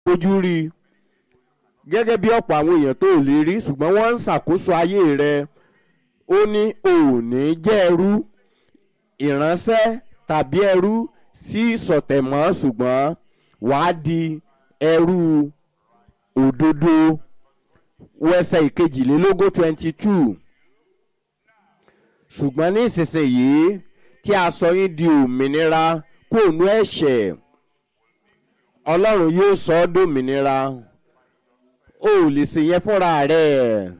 fojú rí i gẹ́gẹ́ bí ọ̀pọ̀ àwọn èèyàn tó lè rí ṣùgbọ́n wọ́n ń ṣàkóso ayé rẹ ó ní o ò ní jẹ́ ẹrú ìránṣẹ́ tàbí ẹrú sí sọ̀tẹ̀mọ́ ṣùgbọ́n wàá di ẹrú òdodo wẹsẹ̀ ìkejìlélógún twenty two ṣùgbọ́n ní ìsinsìnyí tí a sọ yín di òmìnira kó nú ẹ̀ṣẹ̀ ọlọ́run yóò sọ ọ́ dòmìnira o ò lè ṣe yẹn fúnra rẹ̀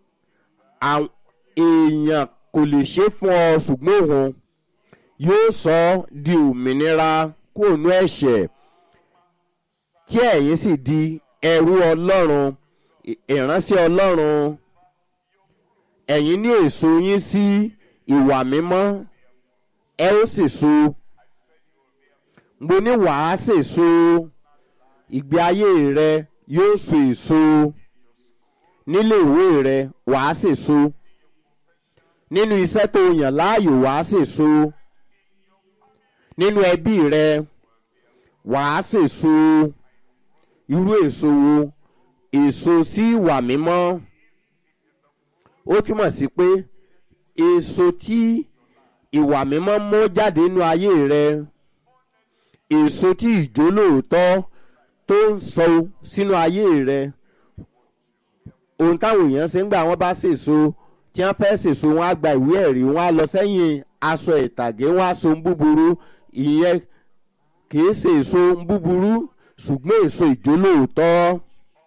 èèyàn kò lè ṣe fún ọ ṣùgbọ́n òun yóò sọ ọ́ di òmìnira kó nú ẹ̀ṣẹ̀ tí ẹ̀yin sì di ẹrú ọlọ́run ìránṣẹ́ ọlọ́run ẹ̀yin ní èso yín sí ìwà mímọ́ ẹ ó sì so mo ní wàá sèso ìgbé ayé rẹ yóò so èso nílé ìwé rẹ wàá sèso nínú iṣẹ́ tó yàn láàyò wàá sèso nínú ẹbí rẹ wàá sèso irú èso wo èso sí ìwà mímọ́ ó túmọ̀ sí pé èso tí ìwà mímọ́ mú jáde nínú ayé rẹ èso tí ìjólóòótọ́ tó ń sọ sínú ayé rẹ ohun táwọn èèyàn ṣe ń gbà wọ́n bá ṣèso tí wọ́n fẹ́ ṣèso wọn á gba ìwé ẹ̀rí wọn á lọ sẹ́yìn aṣọ ìtàgé wọn á so ń búburú ìyẹn kìí ṣe èso ń búburú ṣùgbọ́n èso ìjólóòótọ́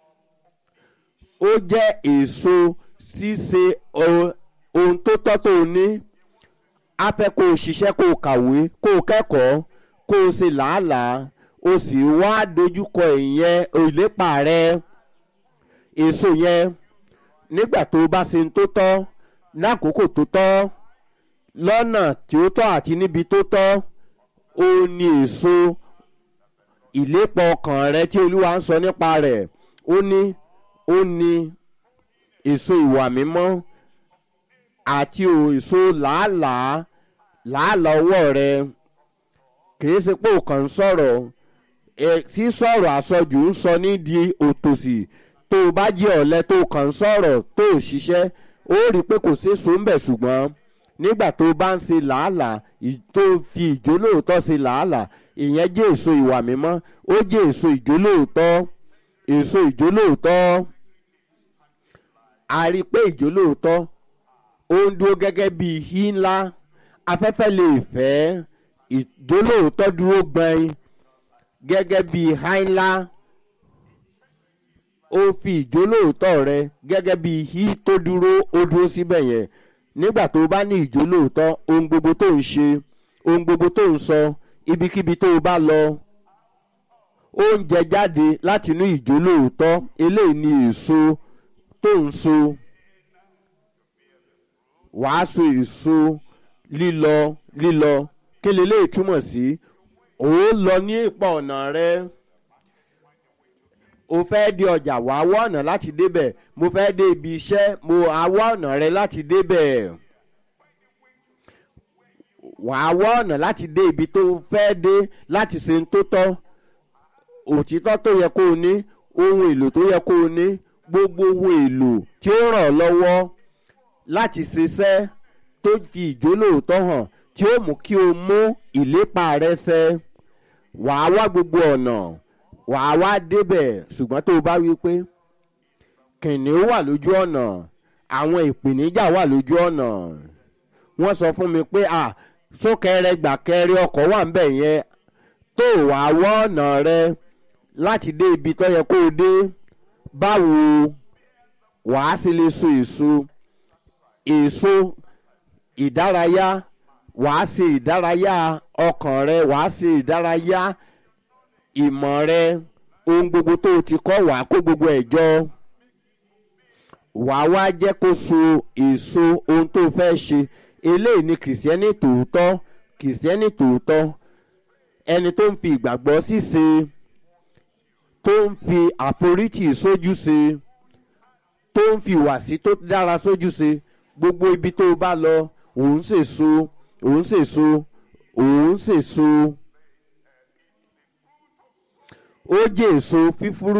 ó jẹ́ èso ṣíṣe ohun tó tọ́ tó o ní á fẹ́ kó o ṣiṣẹ́ kó o kàwé kó o kẹ́kọ̀ọ́ kó o ṣe làálàá o sì wá dojúkọ ìyẹn ìlépa rẹ èso yẹn nígbà tó o bá ṣe tó tọ́ lákòókò tó tọ́ lọ́nà tí ó tọ́ àti níbi tó tọ́ ó ní èso ìlépa ọkàn rẹ tí olúwa ń sọ nípa rẹ̀ ó ní ó ní èso ìwà mímọ́ àti èso làálàá làálàá ọwọ́ rẹ kìí ṣe pé òkàn ń sọ̀rọ̀ tí sọ̀rọ̀ àsọjù ń sọ ní di òtòṣì tó o bá jẹ́ ọ̀lẹ tó o kàn ń sọ̀rọ̀ tó o ṣiṣẹ́ ó rí i pé kò sí èso ń bẹ̀ ṣùgbọ́n nígbà tó o bá ń ṣe làálàá tó o fi ìjólóòótọ́ ṣe làálàá ìyẹn jẹ́ èso ìwà mímọ́ ó jẹ́ èso ìjólóòótọ́ èso ìjólóòótọ́ a rí i pé ìjólóòótọ́ ó ń dúró gẹ́gẹ́ bí ihí ńlá afẹ́fẹ́ lè fẹ́ ìjólóòótọ́ dúró gbẹ̀yìn gẹ́gẹ́ bí ihá ńlá ó fi ìjólóòótọ́ rẹ gẹ́gẹ́ bí ihí tó dúró ó dúró síbẹ̀ yẹn nígbà tó bá ní ìjólóòótọ́ ohun gbogbo tó ń ṣe ohun gbogbo tó ń sọ ibikíbi tó o bá lọ ó ń jẹ jáde láti inú ìjólóòótọ́ eléyìí ni èso tó ń so wàá so èso lílọ lílọ kí leléyìí túmọ̀ sí ó lọ ní ipa ọ̀nà rẹ o fẹ́ dé ọjà wàá wá ọ̀nà láti débẹ̀ mo fẹ́ dé ibi iṣẹ́ mo àwọ̀ ọ̀nà rẹ láti débẹ̀ wàá wá ọ̀nà láti dé ibi tó fẹ́ dé láti ṣe ń tó tọ́ òtítọ́ tó yẹ kó o ní ohun èlò tó yẹ kó o ní gbogbo ohun èlò tí ó ràn ọ́ lọ́wọ́ láti ṣiṣẹ́ tó fi ìjólóòótọ́ hàn tí ó mú kí o mú ìlépa rẹ ṣẹ wàá wá gbogbo ọ̀nà wàá wá débẹ̀ ṣùgbọ́n tó o bá wí pé kìnìún wà lójú ọ̀nà àwọn ìpèníjà wà lójú ọ̀nà wọ́n sọ fún mi pé à súnkẹrẹ gbàkẹrẹ ọkọ̀ wà ń bẹ̀ yẹn tó wàá wọ́ ọ̀nà rẹ láti dé ibi tó yẹ kó o dé báwo wàá sì lè so èso èso ìdárayá wàá ṣe ìdárayá ọkàn rẹ wàá ṣe ìdárayá ìmọ̀ rẹ ohun gbogbo tó o ti kọ́ wàá kó gbogbo ẹ̀ jọ wàá wá jẹ́ kó so èso ohun tó fẹ́ ṣe eléyìí ni kìrìsìtẹ́nì tòótọ́ kìrìsìtẹ́nì tòótọ́ ẹni tó ń fi ìgbàgbọ́ ṣíṣe tó ń fi àforítì sójú ṣe tó ń fi ìwàsí tó dára sójú ṣe gbogbo ibi tó o bá lọ òun ṣèso òun ṣèso òun ṣèso ó jẹ́ èso fífúrú.